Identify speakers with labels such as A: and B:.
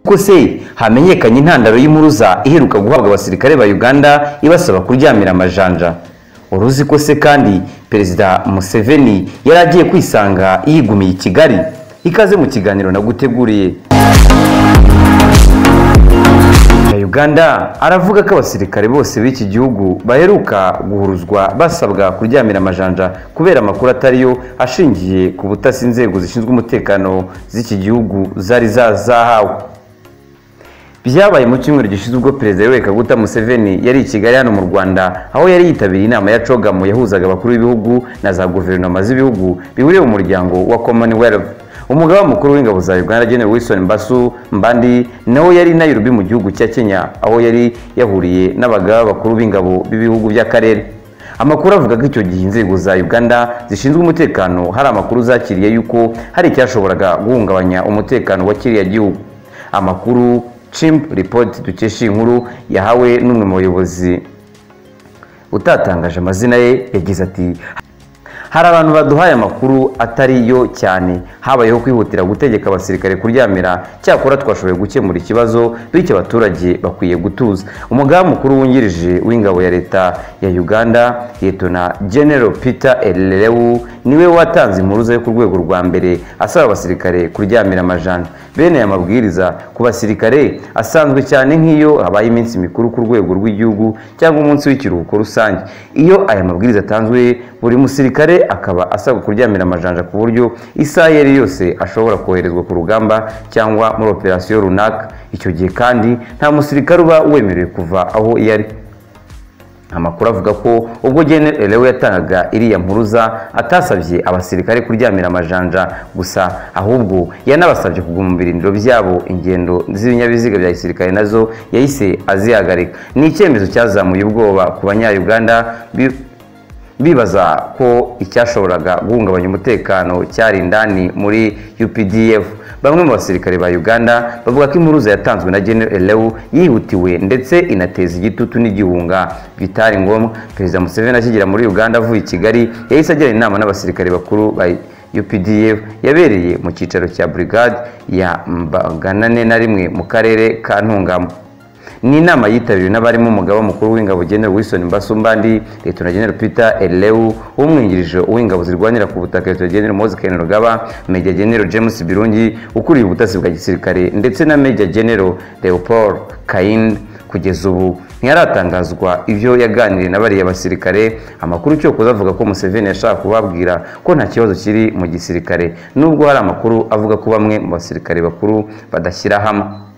A: Ko se hamenyekanye intandaro y'impuruza iheruka guhabwa abasirikare ba Uganda ibasaba kuryamira amajanja uruzi ko se kandi Perezida Museveni yari agiye kwisanga yigumiye i Kigali ikaze mu kiganiro naguteguriye Uganda aravuga ko abasirikare bose b'iki gihugu baheruka guhuruzwa basabwa kuryamira amajanja kubera amakuru atariyo ashingiye ku butasi inzego zishinzwe umutekano z'iki gihugu zari zazahawe byabaye mu cyumweru gishize ubwo perezida Yoweri Kaguta Museveni yari i Kigali hano mu Rwanda aho yari yitabiriye inama ya COGAM yahuzaga abakuru b'ibihugu na za guverinoma z'ibihugu bihuriye mu muryango wa Commonwealth umugaba mukuru w'ingabo za Uganda General Wilson Mbasu Mbandi nawe yari Nairobi mu gihugu cya Kenya aho yari yahuriye n'abagaba bakuru b'ingabo b'ibihugu by'akarere amakuru avuga ko icyo gihe inzego za Uganda zishinzwe umutekano hari amakuru zakiriye yuko hari icyashoboraga guhungabanya umutekano wa kiriya gihugu amakuru Chimp Report dukesha inkuru yahawe n'umwe mu bayobozi utatangaje amazina ye yagize ati hari abantu baduhaye amakuru atari yo cyane habayeho kwihutira gutegeka abasirikare kuryamira cyakora twashoboye gukemura ikibazo bityo abaturage bakwiye gutuza umugaba mukuru wungirije w'ingabo ya leta ya uganda yetona general peter elewu niwe watanze impuruza yo ku rwego rwa mbere asaba abasirikare kuryamira amajana bene aya mabwiriza ku basirikare asanzwe cyane nk'iyo habaye iminsi mikuru ku rwego rw'igihugu cyangwa umunsi w'ikiruhuko rusange iyo aya mabwiriza atanzwe buri musirikare akaba asabwa kuryamira amajanja ku buryo isaha iyo ari yose ashobora koherezwa ku rugamba cyangwa muri operasiyo runaka icyo gihe kandi nta musirikare uba wemerewe kuva aho iyo ari amakuru avuga ko ubwo Gen Elewe yatangaga iriya mpuruza atasabye abasirikare kuryamira amajanja gusa ahubwo yanabasabye kuguma mu birindiro byabo ingendo z'ibinyabiziga bya gisirikare nazo yahise azihagarika ni icyemezo cyazamuye ubwoba ku banyayuganda bibaza ko icyashoboraga guhungabanya umutekano cyari indani muri UPDF bamwe mu basirikare ba Uganda bavuga ko impuruza yatanzwe na Gen Elewu yihutiwe ndetse inateza igitutu n'igihunga bitari ngombwa Perezida Museveni akigera muri Uganda avuye i Kigali yahise agirana inama n'abasirikare bakuru ba UPDF yabereye mu cyicaro cya Brigade ya Mbaganane na rimwe mu karere ka Ntungamo ni inama yitabiriwe n'abarimo umugaba mukuru w'ingabo General Wilson Mbasumbandi Leta na General Peter Elewu umwungirije uw'ingabo zirwanira ku butaka Leta General Moses Kainerugaba Major General James Birungi ukuriye ubutasi bwa gisirikare ndetse na Major General Leopold Kainde kugeza ubu ntiharatangazwa ibyo yaganiriye na bariya basirikare amakuru cyokoza avuga ko Museveni yashaka kubabwira ko nta kibazo kiri mu gisirikare nubwo hari amakuru avuga ko bamwe mu basirikare bakuru badashyira hamwe